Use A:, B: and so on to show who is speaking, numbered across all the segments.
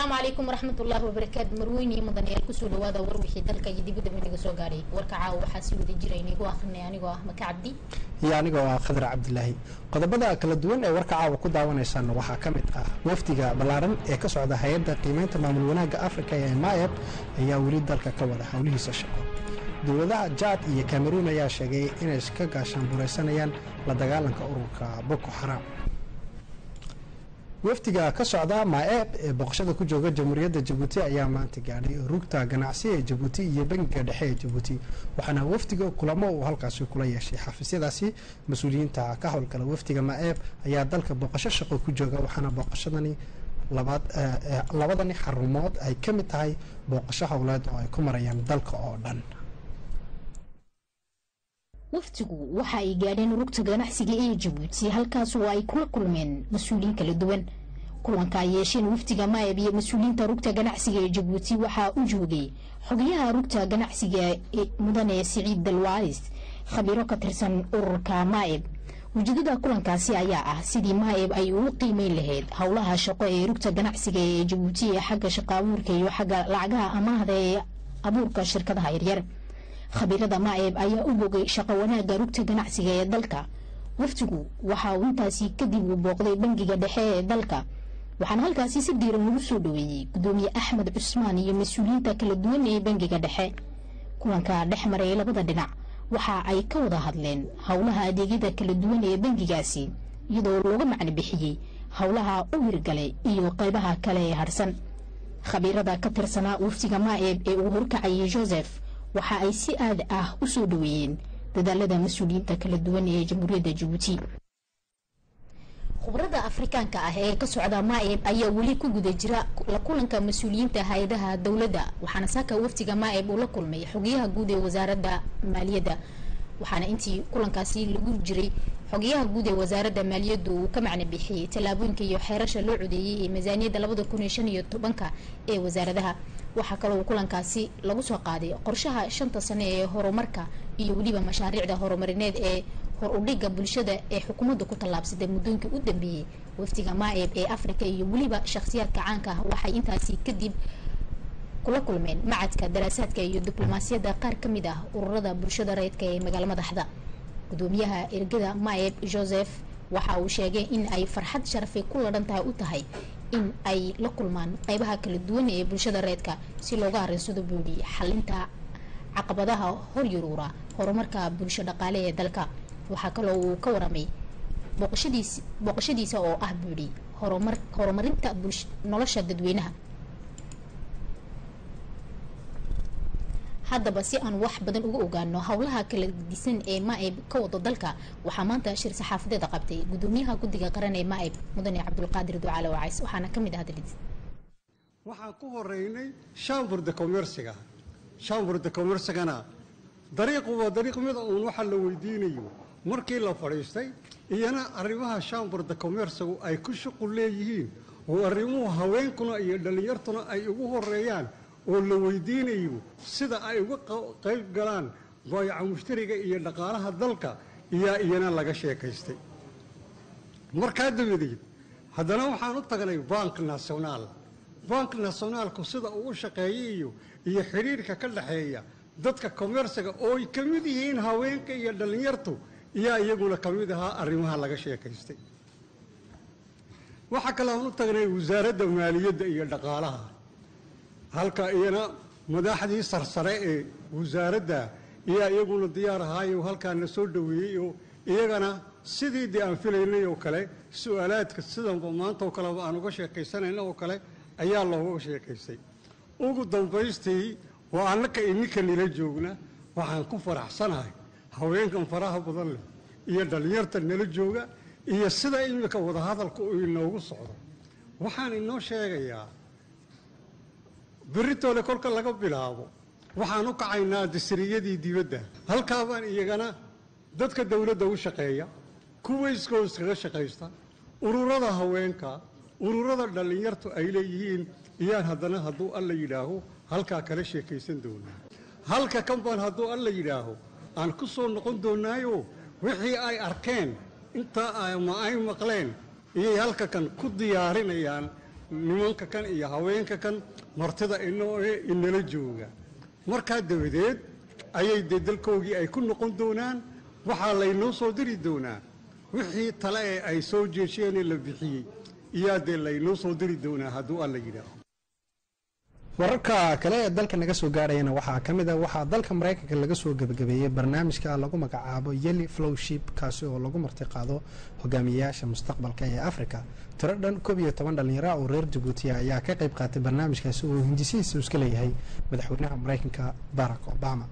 A: asalaamu calaykum waraxmatullaahi wabarakaatu marweyne mudanayaal kusoo dhawaada war wixii dalka iyo dibadda inaga soo gaadhay warka caawa waxaa sii wada jira inigu akrinay anigoo ah maka cabdi
B: iyo anigoo ah khadar cabdilaahi qodobada kala duwan ee warka caawa ku daawanaysaan waxaa ka mid ah wafdiga ballaaran ee ka socda hay-adda qiimeynta maamul wanaagga afrika ee maeb ayaa weli dalka ka wada howlihiisa shaqo dowladaha jaad iyo kameruun ayaa sheegay inay ka gaashaan buraysanayaan la dagaalanka ururka boko xaraam wafdiga ka socda maaeeb ee boqoshada ku jooga jamhuuriyadda jabuuti ayaa maanta gaadhay rugta ganacsi ee jabuuti iyo bangiga dhexe ee jabuuti waxaana wafdiga kulamo uu halkaasi kula yeeshay xafiisyadaasi mas-uuliyiinta ka howlgala wafdiga maaeeb ayaa dalka boqosho shaqo ku jooga waxaana boqoshadani labadani xarumood ay ka mid tahay booqasho howleed oo ay ku marayaan dalka oo dhan
A: wafdigu waxa ay gaadheen rugta ganacsiga ee jabuuti halkaas oo ay kula kulmeen mas-uuliyiin kala duwan kulanka ay yeesheen wafdiga maayab iyo mas-uuliyiinta rugta ganacsiga ee jabuuti waxaa u joogay xogayaha rugta ganacsiga mudane siciid dalwaalis khabiiro ka tirsan ururka maayab ujeedada kulankaasi ayaa ah sidii maayab ay ugu qiimeyn lahayd howlaha shaqo ee rugta ganacsiga ee jabuuti ee xagga shaqo abuurka iyo xagga lacagaha amaahda ee abuurka shirkadaha yaryar khabiirada maaeeb ayaa u bogay shaqo wanaagga rugta ganacsiga ee dalka wafdigu waxa uu intaasi kadib uu booqday bangiga dhexe ee dalka waxaana halkaasi si diiran ugu soo dhaweeyey gudoomiye axmed cusmaan iyo mas-uuliyiinta kala duwan ee bangiga dhexe kulanka dhex maray labada dhinac waxa ay ka wada hadleen howlaha adeegyada kala duwan ee bangigaasi iyadoo looga macno bixiyey howlaha u hirgalay iyo qaybaha kale ee harsan khabiirada ka tirsanaa wafdiga maaeeb ee uu horkacayay joseph waxa ay si aad ah u soo dhaweeyeen dadaalada mas-uuliyiinta kala duwan ee jamhuuriyadda jabuuti khubrada afrikaanka ah ee ka socda maaeb ayaa weli ku guda jira la kulanka mas-uuliyiinta hay-adaha dowladda waxaana saaka wafdiga maaeb uu la kulmay xogayaha guud ee wasaaradda maaliyadda waxaana intii kulankaasi lagu jiray xogayaha guud ee wasaaradda maaliyaddu uu ka macno bixiyey tallaabooyinka iyo xeerasha loo codeeyey ee miisaaniyadda labada kun iyo shan iyo tobanka ee wasaaradaha waxaa kaloo kulankaasi lagu soo qaaday qorshaha shanta sane ee horumarka iyo weliba mashaariicda horumarineed ee hor udhiga bulshada ee xukuumadda ku tallaabsatay muddooyinkii u dambeeyey wafdiga maaeb ee afrika iyo weliba shakhsiyaadka caanka ah waxay intaasi kadib kula kulmeen macadka daraasaadka iyo diblomaasiyadda qaar ka mid ah ururada bulshada rayidka ee magaalo madaxda gudoomiyaha ergada maaeb joseph waxa uu sheegay in ay farxad sharafay ku ladhan tahay u tahay in ay la kulmaan qeybaha kala duwan ee bulshada reedka si looga arinsado buudhi xalinta caqabadaha hor yaruura horumarka bulsho dhaqaale ee dalka waxaa kaloo uu ka waramay booqashadiisa oo ah buudhi horumarinta nolosha dadweynaha haddaba si aan wax badan uga ogaano howlaha kala disan ee maaeb ka wado dalka waxaa maanta shir saxaafadeeda qabtay gudoomiyaha guddiga qaran ee maaeb mudane cabdulqaadir ducaale wacays waxaana ka mid ah hadaladiis
C: waxaan ku horeynay shambur de commerciga shambur de commercigana dariiqu waa dariiq mid uun waxa la weydiinayo markii la fadhiistay iyana arrimaha shambur de commercigu ay ku shuqul leeyihiin oo arrimuhu haweenkuna iyo dhallinyartuna ay ugu horeeyaan oo la weydiinayo sida ay uga qayb galaan baayaca mushtariga iyo dhaqaalaha dalka iyaa iyana laga sheekaystay markaa dabadeed haddana waxaan u tagnay bank nasionaal bank nasionaalku sida uu u shaqeeyay iyo iyo xidhiirka ka dhexeeya dadka komersiga oo ay ka mid yihiin haweenka iyo dhallinyartu iyaa iyaguna ka mid ahaa arrimaha laga sheekaystay waxaa kale aan u tagnay wasaaradda maaliyadda iyo dhaqaalaha halka iyana madaxdii sarsare ee wasaaradda iyaa iyaguna diyaar ahaayo halkaana soo dhoweeyey oo iyagana sidii dee aan filaynay oo kale su-aalaadka sidanba maanta oo kaleba aan uga sheekaysanayna oo kale ayaa looga sheekaystay ugu dambaystii waa annaka ininka nila joogna waxaan ku faraxsanahay haweenkan faraha badan leh iyo dhallinyarta nala jooga iyo sida iminka wadahadalka uu inoogu socdo waxaan inoo sheegayaa beritoole kolka laga bilaabo waxaan u kacaynaa dasriyadii dibadda halkaabaan iyagana dadka dowladda u shaqeeya kuwa iskoos kaga shaqaysta ururada haweenka ururada dhallinyartu ay leeyihiin iyaan haddana hadduu alla yidhaaho halkaa kala sheekaysan doonaa halka kan baan hadduu alla yidhaaho aan ku soo noqon doonaayo wixii ay arkeen intaa ama ay maqleen iyay halka kan ku diyaarinayaan nimanka kan iyo haweenka kan martida inoo inala jooga markaa dabadeed ayay dee dalkoogii ay ku noqon doonaan waxaa laynoo soo diri doonaa wixii tale ee ay soo jeesheenee la bixiyey iyaa dee laynoo soo diri doonaa hadduu alla yidhaaho
B: wararka kale ee dalka naga soo gaarayana waxaa ka mid a waxaa dalka maraykanka laga soo gebagabeeyey barnaamijka lagu magacaabo yeli flowship kaasi oo lagu marti qaado hogaamiyayaasha mustaqbalka ee africa tiro dhan koob iyo toban dhallinyara oo reer jabuutiya ayaa ka qayb qaatay barnaamijkaasi oo hindisihiisa iska leeyahay madaxweynaha maraykanka barack obama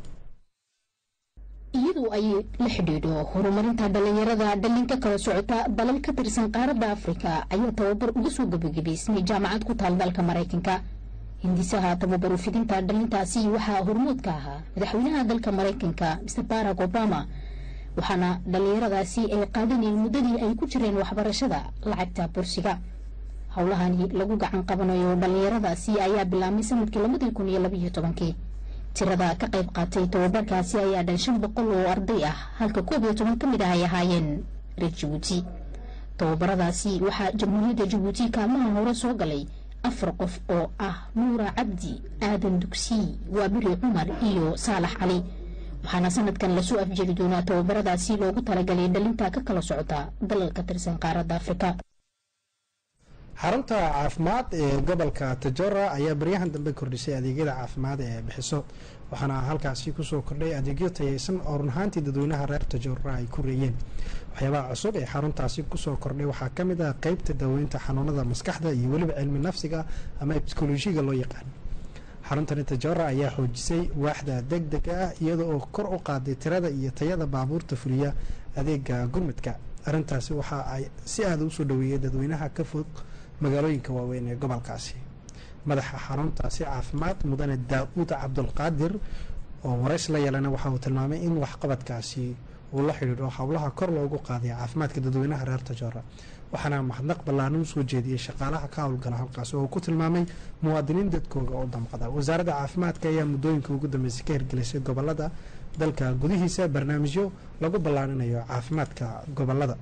A: iyadoo ay la xidhiidho horumarinta dhallinyarada dhalinka kala socota dalal ka tirsan qaaradda afrika ayaa tababar uga soo gebagabaysmay jaamacad ku taal dalka maraykanka hindisaha tababaru fidinta dhalintaasi waxaa hormood ka ahaa madaxweynaha dalka maraykanka mr barack obama waxaana dhallinyaradaasi ay qaadaneen muddadii ay ku jireen waxbarashada lacagta bursiga howlahani lagu gacan qabanayo dhallinyaradaasi ayaa bilaabmay sanadkii labadii kun iyo labaiyo tobankii tirada ka qayb qaatay tababarkaasi ayaa dhan shan boqol oo arday ah halka koob iyo toban ka mid ah ay ahaayeen reer jabuuti tababaradaasi waxaa jamhuuriyadda jabuuti kaalmaha hore soo galay afar qof oo ah nuura cabdi aadan dugsiy waabiri cumar iyo saalax cali waxaana sanadkan lasoo afjeri doonaa tababaradaasi loogu talagalay dhalinta ka kala socota dalal ka tirsan qaaradda afrika
B: xarunta caafimaad ee gobolka tajora ayaa baryahan dambe kordhisay adeegyada caafimaad ee bixiso waxaana halkaasi kusoo kordhay adeegyo tayeysan oo run ahaantii dadweynaha reer tajora ay ku reeyeen waxyaabaha cusub ee xaruntaasi kusoo kordhay waxaa ka mid ah qeybta daaweynta xanuunada maskaxda iyo weliba cilmi nafsiga ama bsikolojiga loo yaqaan xaruntani tajora ayaa xoojisay waaxda deg dega ah iyada oo kor u qaaday tirada iyo tayada baabuurta fuliya adeega gurmudka arrintaasi waxa ay si aada usoo dhaweeyey dadweynaha ka fog magaalooyinka waaweyn ee gobolkaasi madaxa xaruntaasi caafimaad mudane daa-uud cabdulqaadir oo warays la yeelana waxa uu tilmaamay in waxqabadkaasi uu la xidhiidho howlaha kor loogu qaaday caafimaadka dadweynaha reer tajoora waxaana mahadnaq ballaaran usoo jeediyey shaqaalaha ka howlgala halkaasi oo ku tilmaamay muwaadiniin dadkooga oo damqada wasaaradda caafimaadka ayaa muddooyinka ugu dambeysay ka hirgelisay gobolada dalka gudihiisa barnaamijyo lagu ballaarinayo caafimaadka gobolada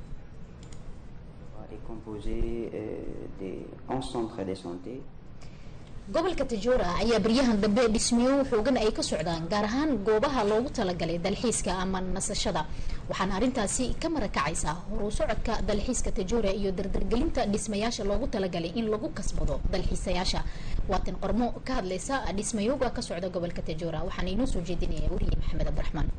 D: composé euh, des 11 centres de santé.
A: gobolka tajoora ayaa baryahan dambe dhismiyo xoogan ay ka socdaan gaar ahaan goobaha loogu talagalay dalxiiska ama nasashada waxaana arrintaasi ka marakacaysa horu socodka dalxiiska tajoora iyo dardargelinta dhismayaasha loogu talagalay in lagu kasbado dalxiisayaasha waatan qormo ka hadlaysa dhismayooga ka socda gobolka tajoora waxaana inoo soo jeedinaya wariye maxamed abdiraxmaan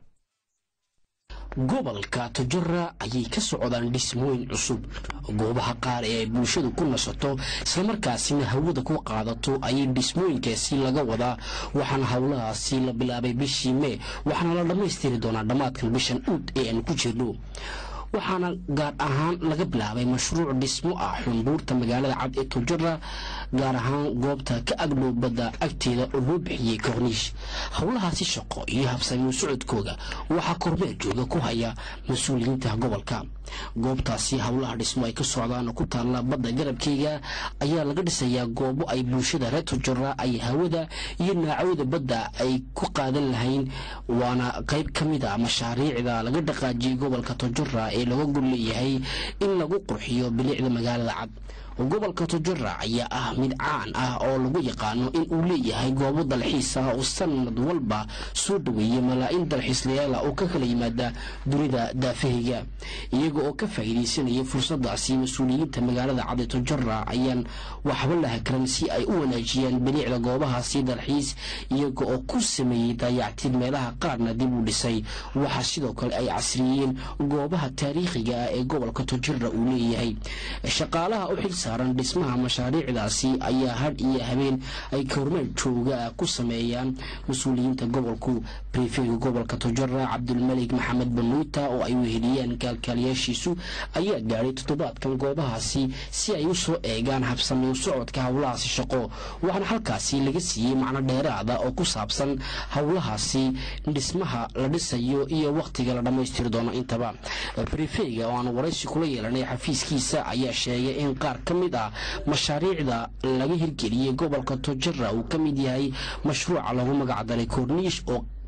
E: gobolka tajora ayay ka socdaan dhismooyin cusub goobaha qaar ee ay bulshadu ku nasato islamarkaasina hawada ku qaadato ayay dhismooyinkaasi laga wadaa waxaana howlahaasi la bilaabay bishii mee waxaana la dhammaystiri doonaa dhammaadkan bishan uud ee aan ku jirno waxaana gaar ahaan laga bilaabay mashruuc dhismo ah xunduurta magaalada cad ee tujara gaar ahaan goobta ka agdhow badda agteeda oo loo bixiyey korniish howlahaasi shaqo iyo habsamiyo socodkooga waxaa kormeer jooga ku haya mas-uuliyiinta gobolka goobtaasi howlaha dhismo ay ka socdaan oo ku taalla badda garabkeyga ayaa laga dhisayaa goobo ay bulshada reer tujara ay hawada iyo naacawda badda ay ku qaadan lahayn waana qayb ka mid a mashaariicda laga dhaqaajiyey gobolka tujara ee laga gol leeyahay in lagu qurxiyo bilicda magaalada cad gobolka tujara ayaa ah mid caan ah oo lagu yaqaano in uu leeyahay goobo dalxiis ah oo sanad walba soo dhaweeya malaa-in dalxiislayaala oo ka kala yimaada dunida daafahayga iyaga oo ka faa'iidaysanaya fursadaasi mas-uuliyiinta magaalada cadi tujara ayaan waxba la hakran si ay u wanaajiyaan bilicda goobahaasi dalxiis iyaga oo ku sameeyey daayactid meelaha qaarna dib u dhisay waxaa sidoo kale ay casriyeen goobaha taariikhiga ah ee gobolka tujara uu leeyahay shaqaalaha u xil saaran dhismaha mashaariicdaasi ayaa hadh iyo habeen ay kormeel jooga ku sameeyaan mas-uuliyiinta gobolku brifega gobolka tujara cabdulmalik maxamed banuuta oo ay weheliyeen kaalkaaliyaashiisu ayaa gaadhay toddobaadkan goobahaasi si ay u soo eegaan habsamiyo socodka howlahaasi shaqo waxaana halkaasi laga siiyey macno dheeraada oo ku saabsan howlahaasi dhismaha la dhisayo iyo wakhtiga la dhammaystiri doono intaba brifega oo aan waraysi kula yeelanay xafiiskiisa ayaa sheegay in qaar ka mid ah mashaariicda laga hirgeliyey gobolka tujara uu ka mid yahay mashruuca lagu magacdaray korniish oo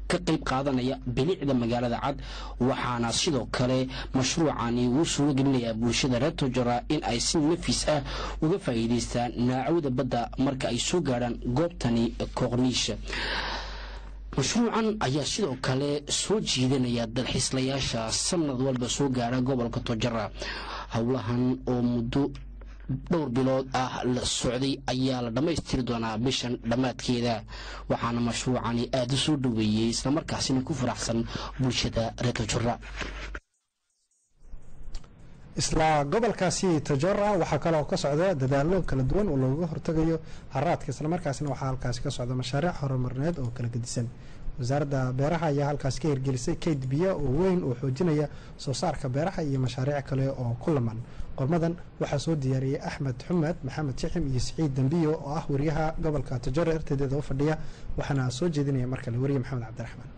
E: ka qayb qaadanaya bilicda magaalada cad waxaana sidoo kale mashruucani uu suuro gelinayaa bulshada reer tojora in ay si nafis ah uga faa'iidaystaan naacawda badda marka ay soo gaadhaan goobtani koqniisha mashruucan ayaa sidoo kale soo jiidanaya dalxiislayaasha sanad walba soo gaara gobolka tojara howlahan oo muddo dhowr bilood ah la socday ayaa la dhammaystiri doonaa bishan dhammaadkeeda waxaana mashruucani aada u soo dhoweeyey islamarkaasina ku faraxsan bulshada reer tojora
B: isla gobolkaasi tajora waxaa kaloo ka socda dadaalo kala duwan oo looga hortagayo haraadka islamarkaasina waxaa halkaasi ka socda mashaariic horumarineed oo kala gedisan wasaaradda beeraha ayaa halkaasi ka hirgelisay kayd biyo oo weyn oo xoojinaya soo saarka beeraha iyo mashaariic kale oo ku laman qormadan waxaa soo diyaariyey axmed xumed maxamed jixim iyo siciid dambiyo oo ah wariyaha gobolka tajora ertadeeda u fadhiya waxaana soo jeedinaya markale wariye maxamed cabdiraxmaan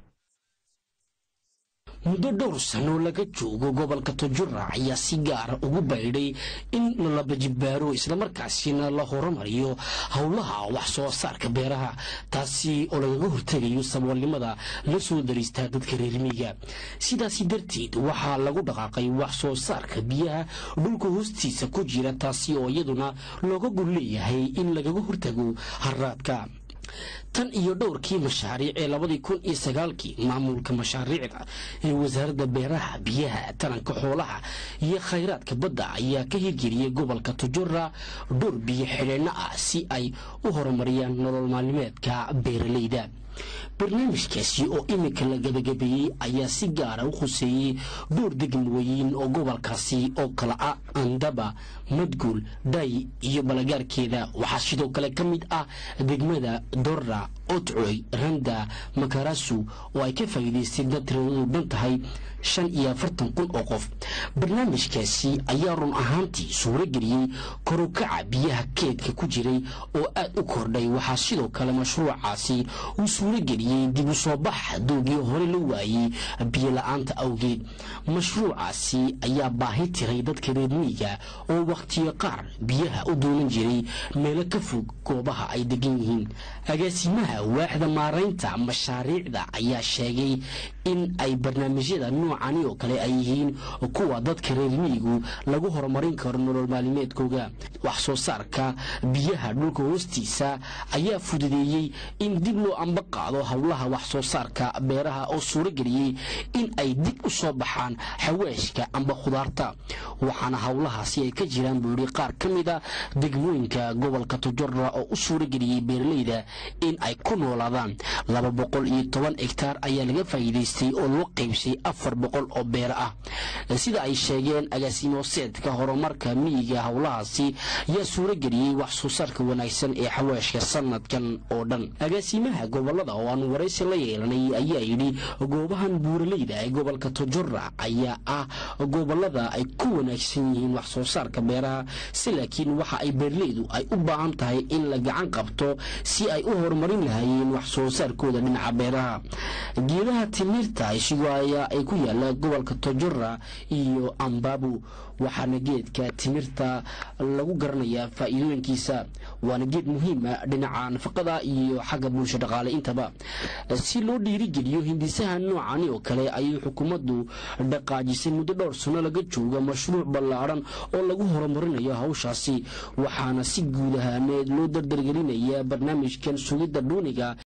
E: muddo dhowr sano laga joogo gobolka tojura ayaa si gaara ugu baydhay in la bajibaaro islamarkaasina la horumariyo howlaha wax soo saarka beeraha taasi oo lagaga hortegayo saboolnimada la soo dariistaa dadka reermiiga sidaasi darteed waxaa lagu dhaqaaqay wax soo saarka biyaha dhulka hoostiisa ku jira taasi oo iyaduna looga gol leeyahay in lagaga hortago haraadka tan iyo dhowrkii mashaariic ee labadii kun iyo sagaalkii maamulka mashaariicda ee wasaaradda beeraha biyaha taranka xoolaha iyo khayraadka badda ayaa ka hirgeliyey gobolka tojora dhowr biyo xidheenno ah si ay u horumariyaan nolol maalmeedka beeralayda barnaamijkaasi oo iminka la gabagabeeyey ayaa si gaara u khuseeyey dhowr degmooyin oo gobolkaasi oo kala ah andaba madguul dhay iyo balagaarkeeda waxaa sidoo kale ka mid ah degmada dorra otcoy randa makarasu oo ay ka faa'iidaysteen dad tiradoodu dhan tahay shan iyo afartan kun oo qof barnaamijkaasi ayaa run ahaantii suuro geliyey korukaca biyaha keedka ku jiray oo aad u kordhay waxaa sidoo kale mashruucaasi uu suuro geliyey dib u soo bax doogii hore la waayey biyo la-aanta awgeed mashruucaasi ayaa baahi tiray dadka reermiiga oo wakhtiyo qaar biyaha u doonan jiray meelo ka fog goobaha ay degan yihiin agaasimaha waaxda maaraynta mashaariicda ayaa sheegay in ay barnaamijyada noocani oo kale ay yihiin kuwa dadka reermiigu lagu horumarin karo nolol maalimeedkooga wax soo saarka biyaha dhulka hoostiisa ayaa fududeeyey in dib loo amba qaado howlaha wax soo saarka beeraha oo suuro geliyey in ay dib u soo baxaan xawaashka amba khudaarta waxaana howlahaasi ay ka jiraan buu yidhi qaar ka mid a degmooyinka gobolka tojora oo u suuro geliyey beeralayda in ay ku noolaadaan laba boqol iyo toban hegtaar ayaa laga faa'iidaystay oo loo qaybsay afar boqol oo beero ah sida ay sheegeen agaasimoseedka horumarka miyiga howlahaasi ayaa suuro geliyey wax soo saarka wanaagsan ee xawaashka sanadkan oo dhan agaasimaha gobolada oo aanu waraysi la yeelanay ayaa yidhi goobahan buuralayda ee gobolka tojora ayaa ah gobolada ay ku wanaagsan yihiin wax soo saarka beeraha si laakiin waxa ay beerleydu ay u baahan tahay in la gacan qabto si ay u horumarin lahaayeen wax soo saarkooda dhinaca beeraha geedaha timirta ishigoaya ay ku yaala gobolka tojora iyo ambabu waxaana geedka timirta lagu garanayaa faa'iidooyinkiisa waana geed muhiima dhinaca nafaqada iyo xagga bulsho dhaqaale intaba si loo dhiirigeliyo hindisaha noocani oo kale ayay xukuumaddu dhaqaajisay muddo dhowr sano laga jooga mashruuc ballaadhan oo lagu horumarinayo hawshaasi waxaana si guud ahaaneed loo dardargelinaya barnaamijkan sugidda dhuuniga